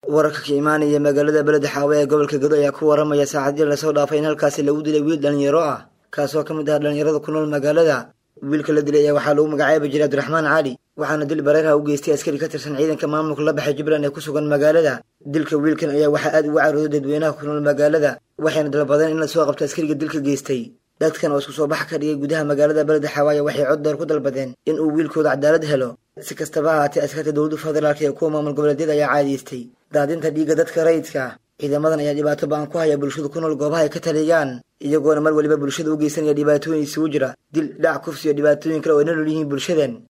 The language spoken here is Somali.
wararka ka imaanaya magaalada beled xaawe ee gobolka gado ayaa ku waramaya saacadii lasoo dhaafay in halkaasi lagu dilay wiil dhalinyaro ah kaasoo ka mid ah dhalinyarada ku nool magaalada wiilka la dilay ayaa waxaa lagu magacaabi jiray abdiraxmaan cali waxaana dil bareerha u geystay askari ka tirsan ciidanka maamulka la baxay jubbaland ee ku sugan magaalada dilka wiilkan ayaa waxaa aad uga carooday dadweynaha ku nool magaalada waxayna dalbadeen in lasoo qabto askariga dilka geystay dadkan oo isku soo bax ka dhigay gudaha magaalada beled xawaaye waxay cod dheer ku dalbadeen in uu wiilkooda cadaalad helo si kastaba ahaatee askarta dowladda federaalk ee kuwa maamul goboleedyada ayaa caadiystay daadinta dhiigga dadka rayidka ah ciidamadan ayaa dhibaato ba-an ku haya bulshada ku nool goobaha ay ka taliyaan iyagoona mar waliba bulshada u geysanaya dhibaatooyin isugu jira dil dhac kufsi iyo dhibaatooyin kale oo ay nolol yihiin bulshadan